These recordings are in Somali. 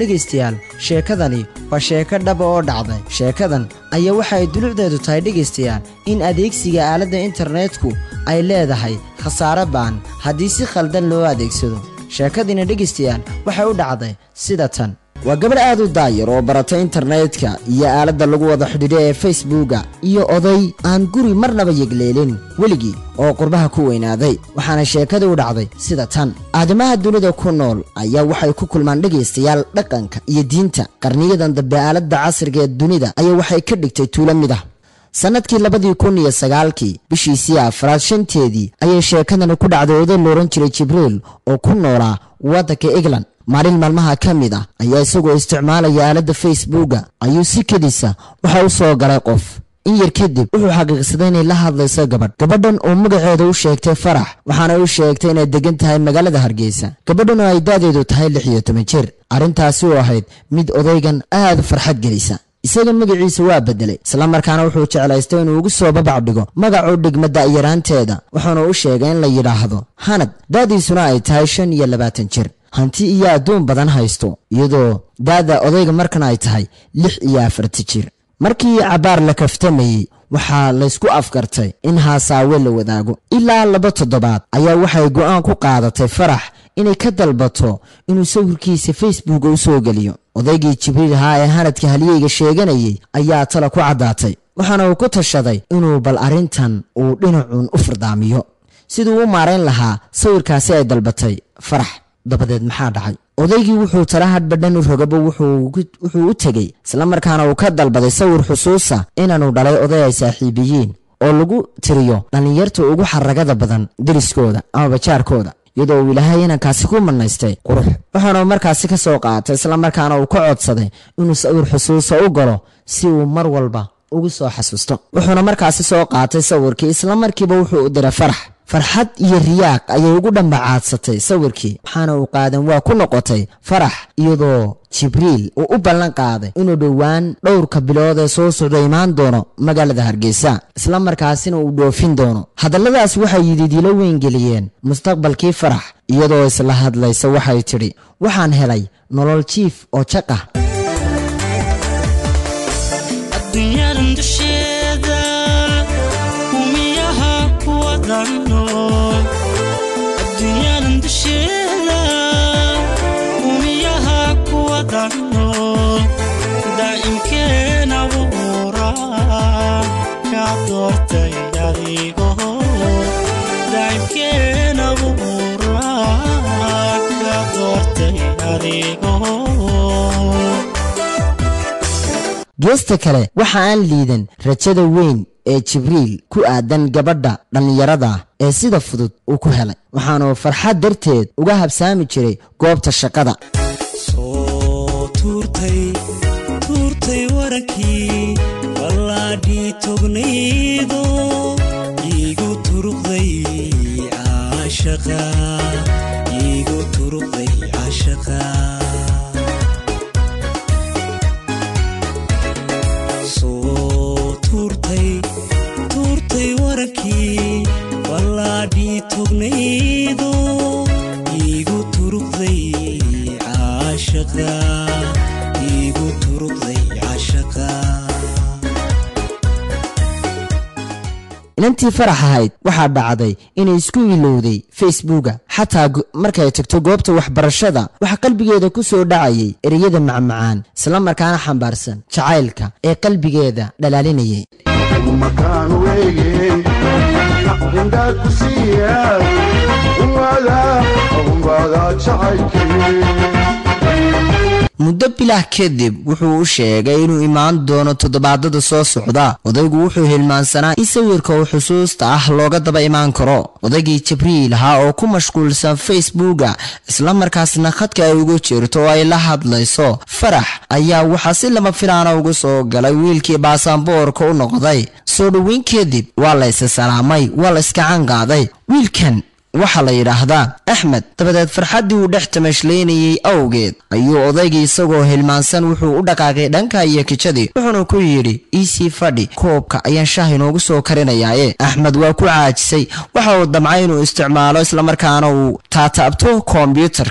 dhegaystayaal sheekadani waa sheeko dhaba oo dhacday sheekadan ayaa waxa ay dulucdeedu tahay dhegaystayaal in adeegsiga aaladda internetku ay leedahay khasaare ba'an haddii si khaldan loo adeegsado sheekadiina dhegaystayaal waxay u dhacday sida tan waa gabadh aad u daayar oo barata internetka iyo aaladda lagu wada xidhiidho ee facebooka iyo oday aan guri marnaba yegleelin weligii oo qurbaha ku weynaaday waxaana sheekada u dhacday sida tan aadamaha dunida ku nool ayaa waxay ku kulmaan dhegaystayaal dhaqanka iyo diinta qarniyadan dambe aaladda casriga ee dunida ayaa waxay ka dhigtay tuulo mid ah sannadkii labadii kun iyo sagaalkii bishiisii afraad shanteedii ayay sheekadani ku dhacday oday loohan jiray jibriil oo ku noolaa waddanka england maalin maalmaha ka mid ah ayaa isagoo isticmaalaya aaladda facebooka ayuu si kedisa waxa u soo galay qof in yar kadib wuxuu xaqiiqsaday inay la hadlayso gabadh gabadhan oo magaceeda u sheegtay farax waxaana u sheegtay inay degan tahay magaalada hargeysa gabadhan oo ay da'deedu tahay lix iyo toban jir arrintaasi oo ahayd mid odaygan aad farxad gelisa isaga magaciisa waa bedelay islamarkaana wuxuu jeclaystay inuu ugu soo babac dhigo magacuu dhigma da'yaraanteeda wuxuuna u sheegay in la yidhaahdo hanad da'diisuna ay tahay shan iyo labaatan jir hanti iyo adduun badan haysto iyadoo da'da odayga markan ay tahay lix iyo afarta jir markii cabbaar la kaftamayey waxaa laysku afgartay in haasaawe la wadaago ilaa laba toddobaad ayaa waxay go'aan ku qaadatay farax inay ka dalbato inuu sawirkiisa facebooka u soo geliyo odaygii jibriil ahaa ee hanadka halyeyga sheeganayay ayaa tala ku caddaatay waxaana uu ku tashaday inuu bal arrintan uu dhinacuun u fardaamiyo siduu u maarayn lahaa sawirkaasi ay dalbatay farax dabadeed maxaa dhacay odaygii wuxuu tala hadhbadhan u rogaba wuxuu u tegey islamarkaana uu ka dalbaday sawir xusuusa inaanu dhalay oday ay saaxiibiyiin oo lagu tiriyo dhallinyarta ugu xaragada badan deriskooda amaba jaarkooda iyadoo uu ilaahay inankaasi ku manaystay qurux waxaana markaasi ka soo qaatay islamarkaana uu ka codsaday inuu sawir xusuusa u galo si uu mar walba ugu soo xasuusto wuxuuna markaasi soo qaatay sawirkii islamarkiiba wuxuu u diray farax farxad iyo riyaaq ayay ugu dhambacaadsatay sawirkii waxaana uu qaadan waa ku noqotay farax iyadoo jibriil uu u ballan qaaday inuu dhowaan dhowrka bilood ee soo socda imaan doono magaalada hargeysa islamarkaasina uu dhoofin doono hadalladaas waxay yididiilo weyn geliyeen mustaqbalkii farax iyadoo isla hadlaysa waxay tidhi waxaan helay nolol jiif oo jaqah adduunyadan dusheeda umiyaha kuwa danno daa'imkeen abuura ka doortay adigo daa'imkeen abuura ka doortay adigo geesta kale waxa aan liidan rajada weyn ee jibriil ku aadan gabadha dhallinyarada ee sida fudud uu ku helay waxaanuu farxad darteed uga habsaami jiray goobta shaqada soo tuurtay tuurtay warankii ballaadhii tognaydo iigu turuqday caashaqa iigu turuqday caashaqa soo tuurtay tuurtay warankii ballaadhii tognaydo iigu turuqday caashaqa iigu turuqday caashaqa inantii farax ahayd waxaa dhacday inay isku ilowday facebooka xataa markay tagto goobta waxbarashada waxaa qalbigeeda ku soo dhacayay ereyada macmacaan islamarkaana xambaarsan jacaylka ee qalbigeeda dhalaalinayay makaanu eegey indhaad ku siiya umada umbaada jacaylkay muddo bilah kadib wuxuu u sheegay inuu imaan doono toddobaadada soo socda odaygu wuxuu hilmaansanaa in sawirka uu xusuusta ah looga daba imaan karo odaygii jibriil ahaa oo ku mashquulsan facebooka islamarkaasna khadka ay ugu jirto oo ay la hadlayso farax ayaa waxaa si lama filaana ugu soo galay wiilkii baasaboorka u noqday soo dhoweyn kadib waa la isa salaamay waa la iska cangaaday wiilkan waxaa la yidhaahdaa axmed dabadeed farxaddii uu dhex tamashlaynayey awgeed ayuu odaygii isagoo hilmaansan wuxuu u dhaqaaqay dhanka iyo kijadii wuxuuna ku yidhi iisii fadhi koobka ayaan shaah inoogu soo karinayaaye axmed waa ku caajisay waxa uu damcay inuu isticmaalo islamarkaana uu taataabto kombyutarkii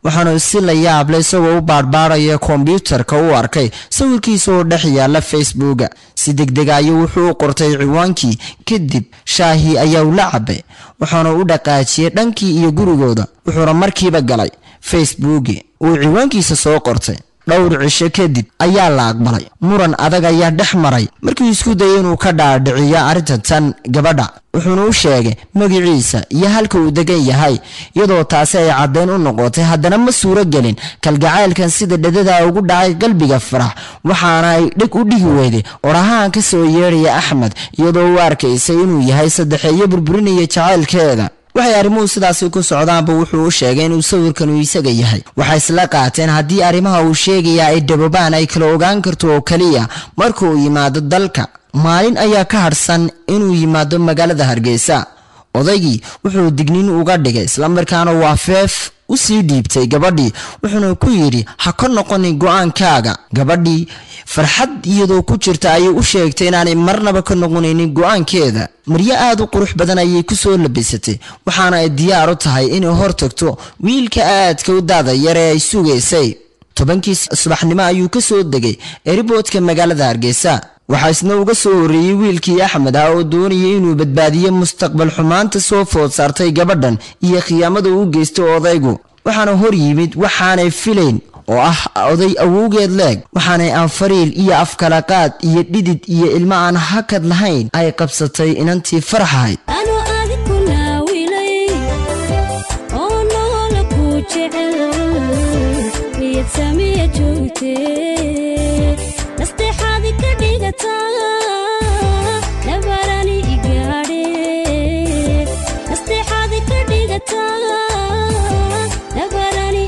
waxaanu si la yaable isagoo u baadhbaadhaya kombyuutarka u arkay sawirkiisa oo dhex yaalla facebooka si degdega ayuu wuxuu u qortay ciwaankii kadib shaahii ayaa u la cabay waxaana u dhaqaajiyey dhankii iyo gurigooda wuxuuna markiiba galay facebooki uu ciwaankiisa soo qortay dhowr cisho kadib ayaa la aqbalay muran adag ayaa dhex maray markii isku dayay inuu ka dhaadhiciyo arrinta tan gabadha wuxuuna u sheegay magiciisa iyo halka uu degan yahay iyadoo taasi ay caddayn u noqotay haddana ma suuro gelin kalgacaylkan sida dhadada ugu dhacay qalbiga farax waxaana ay dheg u dhigi weyday orahaan ka soo yeedhaya axmed iyadoo u arkaysay inuu yahay saddexeeyo burburinaya jacaylkeeda waxay arrimuhu sidaasi ku socdaanba wuxuu u sheegay inuu sawirkanu isaga yahay waxay isla qaateen haddii arrimaha uu sheegaya ay dhabobaan ay kala ogaan karto oo keliya marka uu yimaado dalka maalin ayaa ka hadhsan inuu yimaado magaalada hargeysa odaygii wuxuu digniin uga dhigay islamarkaana waa feef u sii dhiibtay gabadhii wuxuuna ku yidhi ha ka noqonin go-aankaaga gabadhii farxad iyadoo ku jirta ayay u sheegtay inaanay marnaba ka noqonaynin go-aankeeda maryo aada u qurux badan ayay ku soo labisatay waxaana ay diyaar u tahay inay hor tagto wiilka aadka u daada yar ee ay sugaysay tobankii subaxnimo ayuu ka soo degay eriboodka magaalada hargeysa waxaa isna uga soo horreeyey wiilkii axmed ah oo doonayay inuu badbaadiyo mustaqbal xumaanta soo food saartay gabadhan iyo khiyaamada uu geystay odaygu waxaana hor yimid waxaanay filayn oo ah oday awowgeed leeg waxaanay anfariil iyo afkalaqaad iyo dhidid iyo ilmo aan hakad lahayn ay qabsatay inantii faraxahayd anu adiku naawilay oo noola ku jecel niyad samiya joogte nasteexaadi ka dhigataa nabarani igaadhe nasteexaadi ka dhigataa nabarani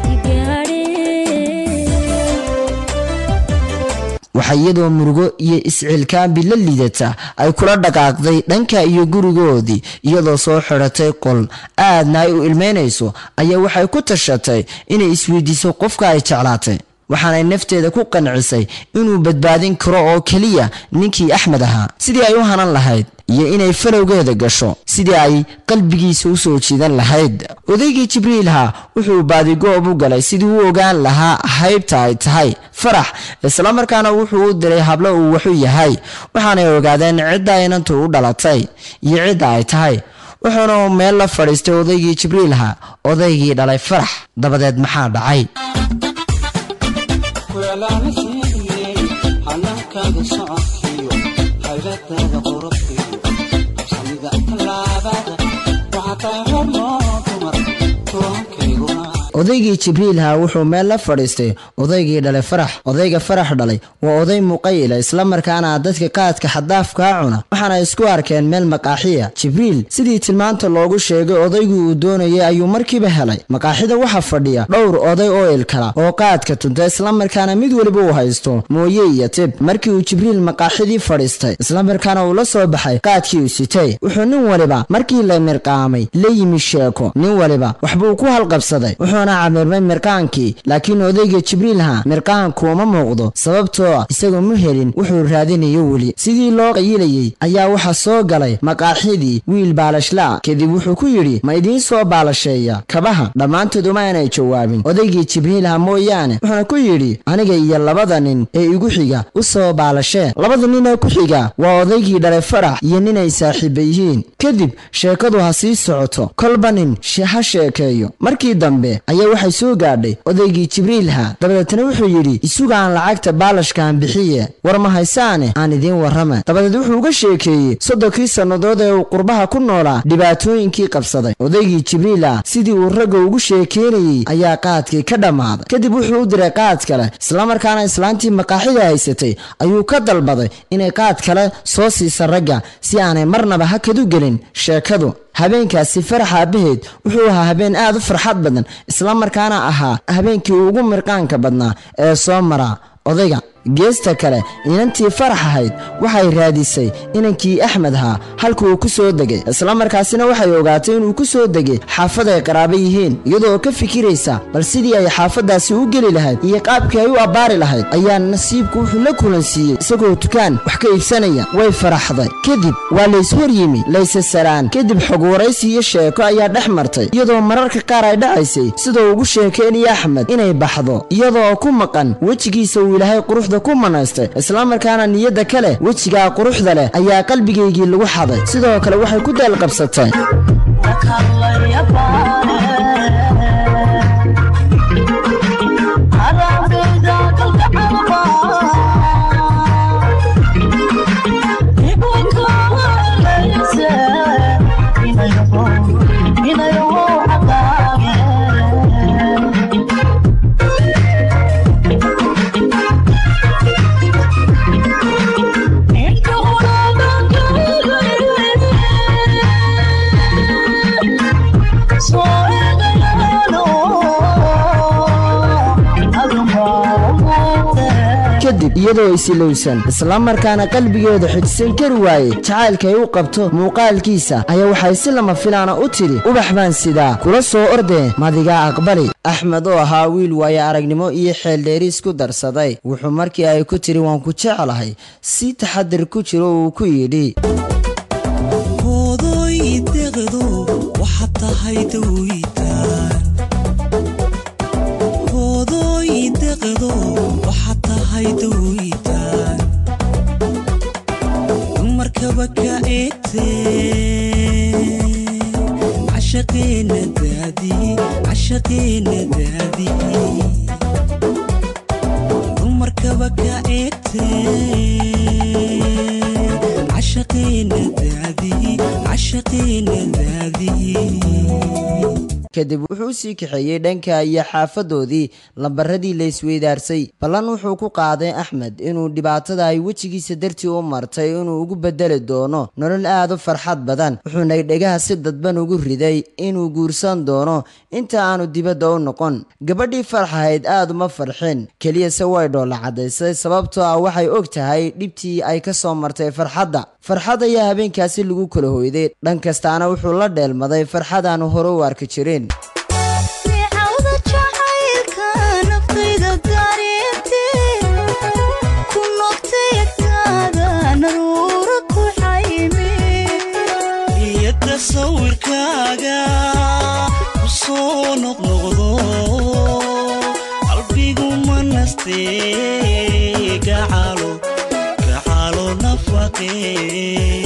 igaadhe waxaa iyadoo murugo iyo iscilkaambi la liidata ay kula dhaqaaqday dhanka iyo gurigoodii iyadoo soo xidhatay qol aadna ay u ilmeynayso ayaa waxay ku tashatay inay isweydiiso qofka ay jeclaatay waxaanay nafteeda ku qancisay inuu badbaadin karo oo keliya ninkii axmed ahaa sidii ay u hanan lahayd iyo inay falowgeeda gasho sidii ay qalbigiisa u soo jiidan lahayd odaygii jibriilha wuxuu baadigoob u galay sidii u ogaan lahaa haybta ay tahay farax islamarkaana wuxuu u diray hablo uu waxu yahay waxaanay ogaadeen cidda inantu u dhalatay iyo cidda ay tahay wuxuuna meel la fadhiistay odaygii jibriilha odaygii dhalay farax dabadeed maxaa dhacay kuelaana sheegayey hanaankaada socodkiyo hayladaada quruxdiyo habsamida tallaabada waxaa tahay hormoo dumar tuwankayguna odaygii jibriilha wuxuu meel la fadhiistay odaygii dhalay farax odayga farax dhalay waa oday muqayila islamarkaana dadka qaadka xadaafkaa cuna waxaana isku arkeen meel maqaaxiya jibriil sidii tilmaanta loogu sheegay odaygii uu doonayay ayuu markiiba helay maqaaxida waxaa fadhiya dhowr oday oo ilkala oo qaadka tunta islamarkaana mid weliba uu haysto mooye iyo tib markii uu jibriil maqaaxidii fadhiistay islamarkaana uu la soo baxay qaadkii uu sitay wuxuu nin waliba markii la mirqaamay la yimi sheeko nin waliba waxbuu ku halqabsaday wuxuuna camirmay mirqaankii laakiin odayga jibriilha mirqaanku uma muuqdo sababtoo ah isagoo ma helin wuxuu raadinayo weli sidii loo qayilayey ayaa waxaa soo galay maqaaxidii wiil baalashlaa kadib wuxuu ku yidhi ma idiin soo baalasheeya kabaha dhammaantood uma aanay jawaabin odaygii jibriilha mooyaane wuxuuna ku yidhi aniga iyo labada nin ee igu xiga u soo baalashee labada nin ee ku xiga waa odaygii dhalay farax iyo ninay saaxiiba yihiin kadib sheekadu ha sii socoto kolba nin ha sheekeeyo markii dambe ayaa waxay soo gaadhay odaygii jibriilha dabadeetna wuxuu yidhi isugaan lacagta baalashkaan bixiye war ma haysaane aan idiin warrama dabadeed wuxuu uga sheekeeyey soddonkii sannadood ee uu qurbaha ku noolaa dhibaatooyinkii qabsaday odaygii jibriilah sidii uu ragga ugu sheekeynayey ayaa qaadkii ka dhammaaday kadib wuxuu u diray qaad kale islamarkaana islaantii maqaaxida haysatay ayuu ka dalbaday inay qaad kale soo siisa ragga si aanay marnaba hakadu gelin sheekadu habeenkaasi farax aabaheed wuxuu ahaa habeen aad u farxad badan islamarkaana ahaa habeenkii ugu mirqaanka badnaa ee soo mara odayga geesta kale inantii farax ahayd waxay raadisay inankii axmed ahaa halka uu ku soo degay islamarkaasina waxay ogaatay inuu ku soo degay xaafad ay qaraabo yihiin iyadoo ka fikiraysa bal sidii ay xaafaddaasi u geli lahayd iyo qaabkii ay u abbaari lahayd ayaa nasiibku wuxuu la kulansiiyey isagoo dukaan wax ka iibsanaya way faraxday kadib waa layshor yimi layse saraan kadib xog waraysi iyo sheeko ayaa dhex martay iyadoo mararka qaar ay dhacaysay sidoo ugu sheekaynaya axmed inay baxdo iyadoo ku maqan wejigiisa uu ilaahay quruxda ku manaystay islamarkaana niyadda kale wejigaa quruxda leh ayaa qalbigaygii lagu xaday sidoo kale waxay ku daalqabsatay kadib iyadoo isilowsan islamarkaana qalbigeeda xijisan kari waayey jacaylka ay u qabto muuqaalkiisa ayaa waxay si lama filaana u tidhi ubax baan sidaa kula soo ordee madigaa aqbali axmed oo ahaa wiil waaye aragnimo iyo xeeldheeriis ku darsaday wuxuu markii ay ku tidhi waan ku jeclahay si taxadir ku jiro uu ku yidhi hoodoy deqdo waxaad tahay dawitaan hoodoy deqdo waxaad tahay dawitaan dumarkaba ka eegtee cashaqeena daadii cashaqeena daadii dumarkaba ka eegtee cashaqeena daadii cashaqeena daadii kadib wuxuu u sii kaxeeyey dhanka iyo xaafadoodii lambaradii la isweydaarsay ballan wuxuu ku qaaday axmed inuu dhibaatada ay wejigiisa dartii u martay inuu ugu bedeli doono nolol aad u farxad badan wuxuuna dhegaha si dadban ugu riday inuu guursan doono inta aanu dibadda u noqon gabadhii farxahayd aad uma farxin keliyase way dhoolla caddaysay sababtoo ah waxay og tahay dhibtii ay ka soo martay farxadda farxad ayaa habeenkaasi lagu kala hoyday dhan kastaana wuxuu la dheelmaday farxadaanu hore u arki jirin neecawda jacaylka naftayda dareentee ku noqtay agtaada naruura ku xayme niyadda sawirkaaga ku soo noqnoqdo qalbigu ma nastee gacalo gacalo nafaqee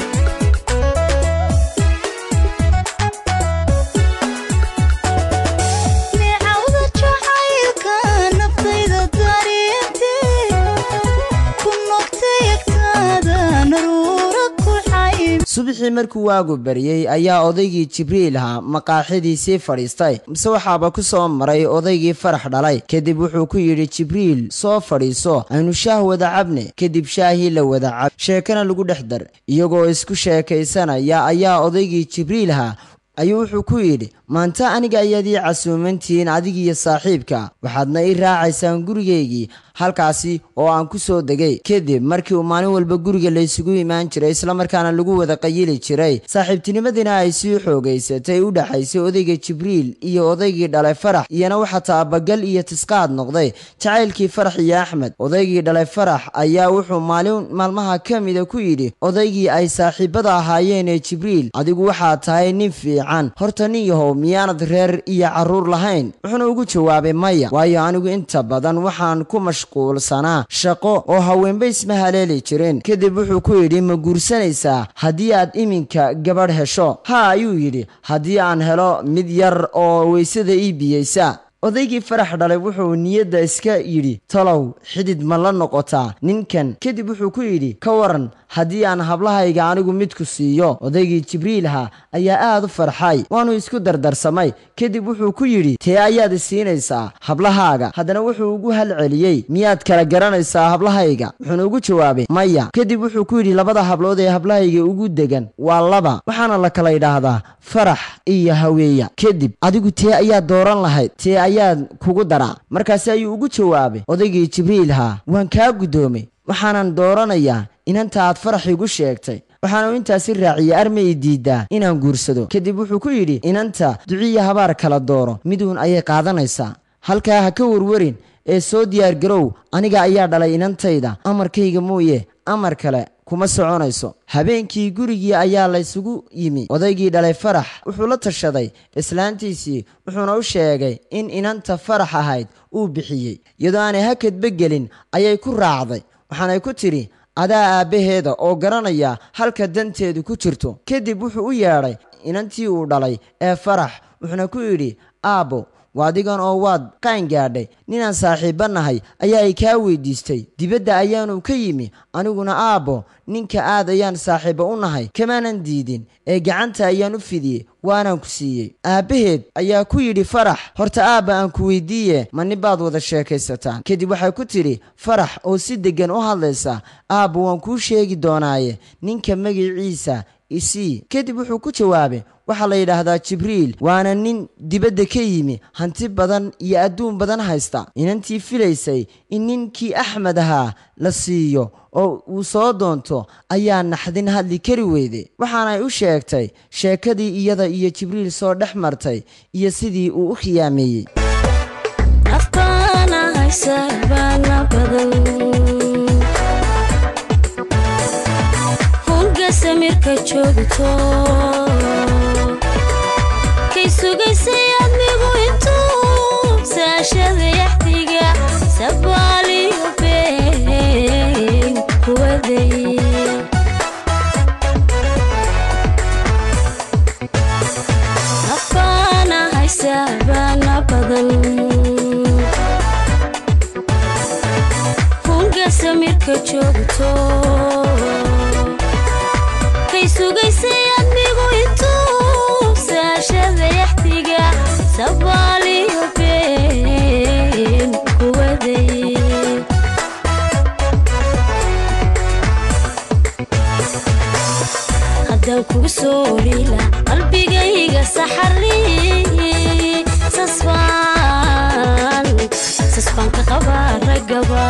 neecawda jacaylka naftayda dareentee ku noqtay agtaada naruura ku xayme subaxii markuu waagu baryey ayaa odaygii jibriil ahaa maqaaxidiisii fadhiistay mise waxaaba ku soo maray odaygii farax dhalay kadib wuxuu ku yidhi jibriil soo fadhiiso aynu shaah wada cabne kadib shaahii la wada cab sheekana lagu dhex dar iyagoo isku sheekaysanaya ayaa odaygii jibriil ahaa ayuu wuxuu ku yidhi maanta aniga ayaad ii casuumantihiin adigiiyo saaxiibka waxaadna ii raacaysaan gurigaygii halkaasi oo aan ku soo degay kadib markii uu maalin walba guriga laysugu imaan jiray islamarkaana lagu wada qayili jiray saaxiibtinimadina ay sii xoogaysatay u dhaxaysay odayga jibriil iyo odaygii dhalay farax iyana waxaa taabagal iyo tisqaad noqday jacaylkii farax iyo axmed odaygii dhalay farax ayaa wuxuu maalin maalmaha ka mida ku yidhi odaygii ay saaxiibada ahaayeen ee jibriil adigu waxaad tahay nin fiican horta nin yahow miyaanad reer iyo carruur lahayn wuxuuna ugu jawaabay maya waayo anigu inta badan waxaan ku mashquulsanaa shaqo oo haweenba isma haleeli jirin kadib wuxuu ku yidhi ma guursanaysaa haddii aad iminka gabadh hesho ha ayuu yidhi haddii aan helo mid yar oo weysada ii biyeysa odaygii farax dhalay wuxuu niyadda iska yidhi talow xidid ma la noqotaa ninkan kadib wuxuu ku yidhi ka waran haddii aan hablahayga anigu midku siiyo odaygii jibriilha ayaa aad u farxay waanu isku dardarsamay kadib wuxuu ku yidhi tee ayaad isiinaysaa hablahaaga haddana wuxuu ugu halceliyey miyaad kala garanaysaa hablahayga wuxuuna ugu jawaabay maya kadib wuxuu ku yidhi labada hablood ee hablahayga ugu degan waa laba waxaana la kala yidhaahdaa farax iyo haweeya kadib adigu tee ayaad dooran lahayd tee ayaan kugu daraa markaasi ayuu ugu jawaabay odaygii jibriil haa waan kaa guddoomay waxaanan dooranayaa inanta aad farax igu sheegtay waxaanu intaasi raaciyey arma i diidaa inaan guursado kadib wuxuu ku yidhi inanta duciya habaar kala dooro miduun ayay qaadanaysaa halkaa ha ka warwarin ee soo diyaargarow aniga ayaa dhalay inantayda amarkayga mooye amar kale kuma soconayso habeenkii gurigii ayaa laysugu yimi odaygii dhalay farax wuxuu la tashaday islaantiisii wuxuuna u sheegay in inanta farax ahayd uu bixiyey iyadoo aanay hakadba gelin ayay ku raacday waxaanay ku tidhi adaa aabbaheeda oo garanaya halka danteedu ku jirto kadib wuxuu u yeedhay inantii uu dhalay ee farax wuxuuna ku yidhi aabbo waadigan oo waad qaan gaadhay ninaan saaxiibba nahay ayaa ay kaa weydiistay dibadda ayaanu ka yimi aniguna aabbo ninka aad ayaan saaxiibba u nahay kamaanan diidin ee gacanta ayaan u fidiyey waanaan ku siiyey aabbaheed ayaa ku yidhi farax horta aabba aan ku weydiiye ma nin baad wada sheekaysataan kadib waxay ku tidhi farax oo si deggan u hadlaysa aabba waan kuu sheegi doonaaye ninka magiciisa isii kadib wuxuu ku jawaabay waxaa la yidhaahdaa jibriil waana nin dibadda ka yimi hanti badan iyo adduun badan haysta inantii filaysay in ninkii axmed ahaa la siiyo oo uu soo doonto ayaa naxdin hadli kari weyday waxaanay u sheegtay sheekadii iyada iyo jibriil soo dhex martay iyo sidii uu u khiyaameeyey afkaana haysa baana badan hunga samirka joogto kay sugaysay admigu intuu saashada yaxdiga sabaaliyo been kuwaday afkaana haysa baana badan hunga samirka joogto kay sugaysay admigu intuu saashada yaxdiga sabaaliyo been kuwaday haddaan kugu soo orila qalbigayga saxari sasbaan sasbaan ka qabaa ragaba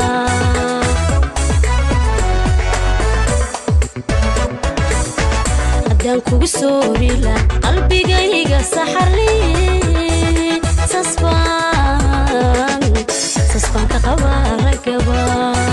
haddaan kugu soo orila qalbigayga saxari sasbaan sasbaan ka qabaa ragaba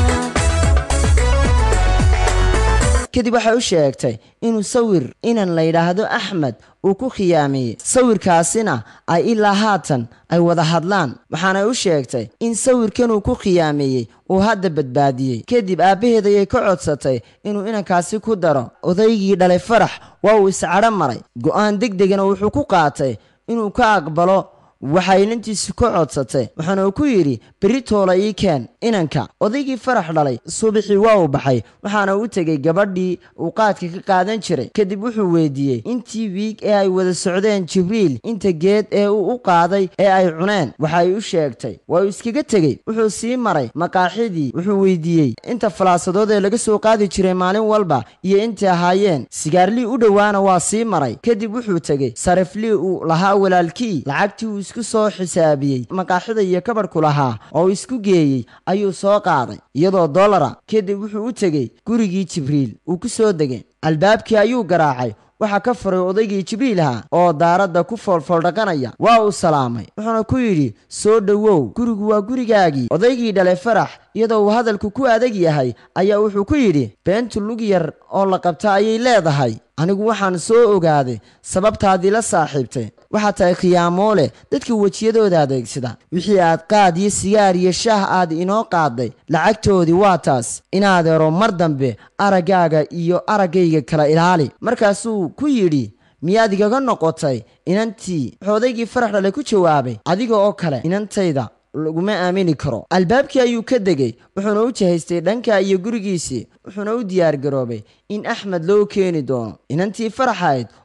kadib waxay u sheegtay inuu sawir inan la yidhaahdo axmed uu ku khiyaameeyey sawirkaasina ay ilaa haatan ay wada hadlaan waxaanay u sheegtay in sawirkan uu ku khiyaameeyey uu hadda badbaadiyey kadib aabbaheed ayay ka codsatay inuu inankaasi ku daro odaygii dhalay farax waa uu iscadho maray go'aan deg degana wuxuu ku qaatay inuu ka aqbalo waxay inantiisi ka codsatay waxaana uu ku yidhi berri toola ii keen inanka odaygii farax dhalay subaxii waa uu baxay waxaana u tegey gabadhii uu qaadka ka qaadan jiray kadib wuxuu weydiiyey intii wiig ee ay wada socdeen jibriil inta geed ee uu u qaaday ee ay cuneen waxay u sheegtay waa uu iskaga tegey wuxuu sii maray maqaaxidii wuxuu weydiiyey inta falaasadood ee laga soo qaadi jiray maalin walba iyo intay ahaayeen sigaarlii u dhowaana waa sii maray kadib wuxuu tegey sariflii uu lahaa walaalkii lacagtii uu isku soo xisaabiyey maqaaxida iyo kabadhku lahaa oo uu isku geeyey ayuu soo qaaday iyadoo dollara kadib wuxuu u tegey gurigii jibriil uu ku soo degay albaabkii ayuu garaacay waxaa ka furay odaygii jibriil ahaa oo daaradda ku foolfooldhaqanaya waa uu salaamay wuxuuna ku yidhi soo dhowow gurigu waa gurigaagii odaygii dhalay farax iyadoo uu hadalku ku adag yahay ayaa wuxuu ku yidhi beentu lug yar oo la qabta ayay leedahay anigu waxaan soo ogaaday sababtaadii la saaxiibtay waxaa tahay khiyaamoole dadka wejiyadooda adeegsada wixii aad qaad iyo sigaar iyo shaah aad inoo qaaday lacagtoodii waa taas inaadeero mar dambe araggaaga iyo araggayga kala ilaali markaasuu ku yidhi miyaad igaga noqotay inantii wuxuu odaygii farax dhale ku jawaabay adiga oo kale inantayda laguma aamini karo albaabkii ayuu ka degay wuxuuna u jahaystay dhanka iyo gurigiisii wuxuuna u diyaargaroobay in axmed loo keeni doono inantii faraxayd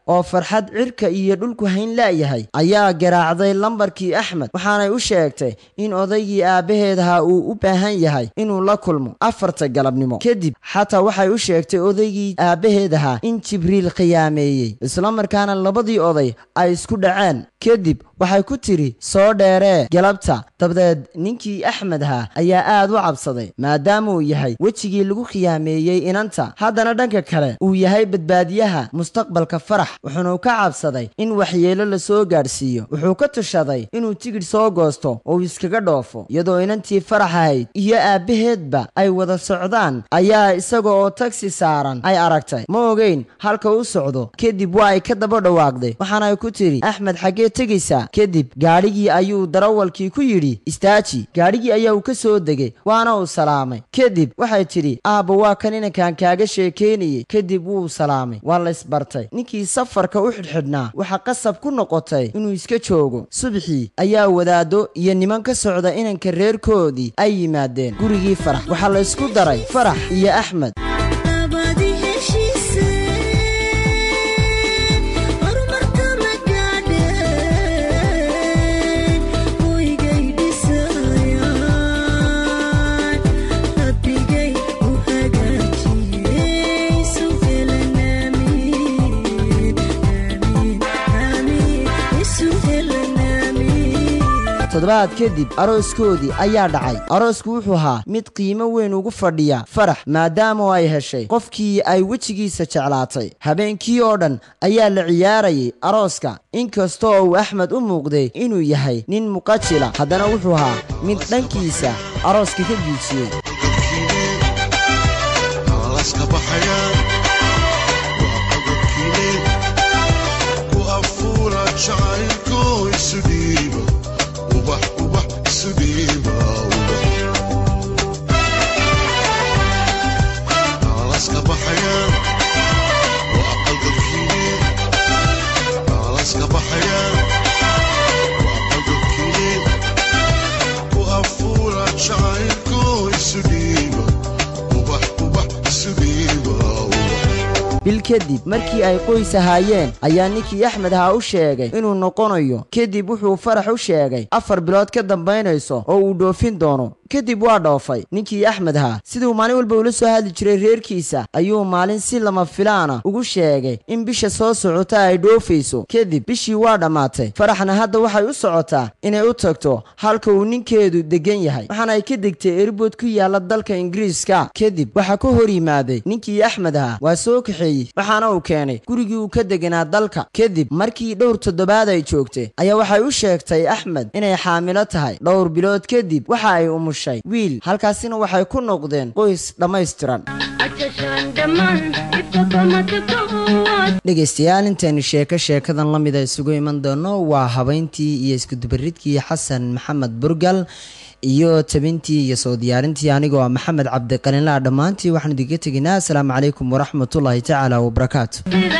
oo farxad cirka iyo dhulku hayn la'yahay ayaa garaacday lambarkii axmed waxaanay u sheegtay in odaygii aabbaheed ahaa uu u baahan yahay inuu la kulmo afarta galabnimo kadib xataa waxay u sheegtay odaygii aabbaheed ahaa in jibriil khiyaameeyey islamarkaana labadii oday ay isku dhaceen kadib waxay ku tidhi soo dheeree galabta dabadeed ninkii axmed ahaa ayaa aad u cabsaday maadaama uu yahay wejigii lagu khiyaameeyey inanta haddana dhanka kale uu yahay badbaadiyaha mustaqbalka farax wuxuuna ka cabsaday in waxyeelo la soo gaadhsiiyo wuxuu ka tushaday inuu tigidh soo goosto oo uu iskaga dhoofo iyadoo inantii farax ahayd iyo aabbaheedba ay wada socdaan ayaa isaga oo tagsi saaran ay aragtay ma ogeyn halka u socdo kadib waa ay ka daba dhawaaqday waxaana ku tidhi axmed xaggee tegaysaa kadib gaadhigii ayuu darawalkii ku yidhi istaaji gaadhigii ayaa uu ka soo degay waana uu salaamay kadib waxay tidhi aabba waa kan inankaan kaaga sheekaynayay kadib wuu salaamay waa la isbartay ninkii safarka u xidhxidhnaa waxaa qasab ku noqotay inuu iska joogo subaxii ayaa wadaado iyo niman ka socda inanka reerkoodii ay yimaadeen gurigii farax waxaa la isku daray farax iyo axmed labadii heshiise horumarka ma gaadheen hoygay dhisayaan rabbigay u hagaajiyey suhelan aamiin aamiin aamiin isu helan aamiin toddobaad kadib arooskoodii ayaa dhacay aroosku wuxuu ahaa mid qiimo weyn ugu fadhiya farax maadaama ay heshay qofkii ay wejigiisa jeclaatay habeenkii oo dhan ayaa la ciyaarayay arooska inkastoo uu axmed u muuqday inuu yahay nin muqajila haddana wuxuu ahaa mid dhankiisa arooska ka giijiyey alaska baxayaan waa qodobkiine ku afuura jacaylko isu dhiiba ubax ubax isu dhiiba ubax alaska baxayaan waa qodobkiine alaska baxayaan waa qodobkiine ku afuura jacaylko isu dhiiba ubax ubax isu dhiiba ubax bil kadib markii ay qoys ahaayeen ayaa ninkii axmed ahaa u sheegay inuu noqonayo kadib wuxuu farax u sheegay afar bilood ka dambaynayso oo uu dhoofin doono kadib waa dhoofay ninkii axmed ahaa siduu maalin walba ula soo hadli jiray reerkiisa ayuu maalin si lama filaana ugu sheegay in bisha soo socota ay dhoofayso kadib bishii waa dhammaatay faraxna hadda waxay u socotaa inay u tagto halka uu ninkeedu degan yahay waxaana ay ka degtay erbood ku yaala dalka ingiriiska kadib waxaa ka hor yimaaday ninkii axmed ahaa waa soo kaxeeyey waxaana uu keenay gurigii uu ka deganaa dalka kadib markii dhowr toddobaad ay joogtay ayaa waxay u sheegtay axmed inay xaamilo tahay dhowr bilood kadib waxa ay umushay wiil halkaasina waxay ku noqdeen qoys dhammaystiran dhegaystayaal intaynu sheeko sheekadan la mida isugu iman doono waa habeyntii iyo iskudubaridkii xasan maxamed burgal iyo tabintii iyo soo diyaarintii anigoo ah maxamed cabdiqalinlaa dhammaantii waxaan idinka teginaa asalaamu calaykum waraxmatullaahi tacaala wabarakaatu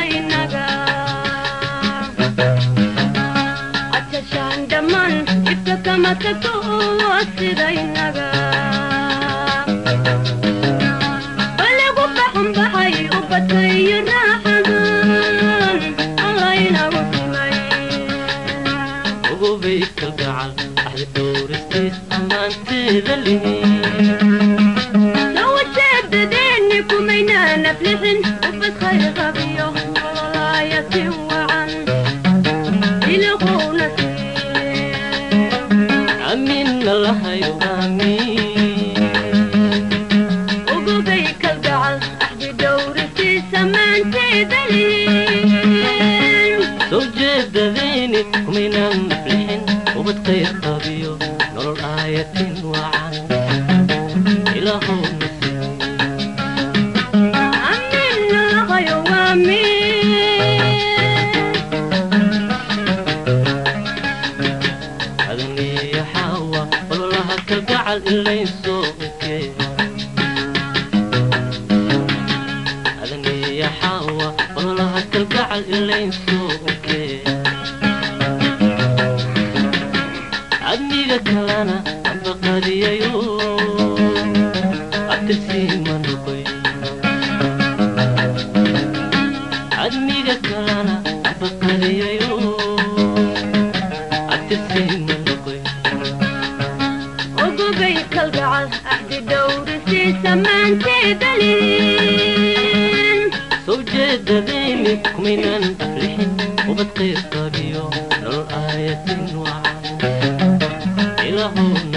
ogobay kalgacal axdi dhowristiis ammaanteeda lihin amiinna lahayo aamiin soo jeedadayni kumaynaan naflixin ubad khayr qabiyo nolol aayatin wacan ilaahow adaniya xaawa ololaha kalgacal ilaysoo ukee adaniya xaawa ololaha kalgacal ilaysoo ukee adniga kalana ambaqadiyayo abtirsiima noqoy adniga kalana minan aflixin ubad qeyr qabiyo nolol aayatin wacan ilaahow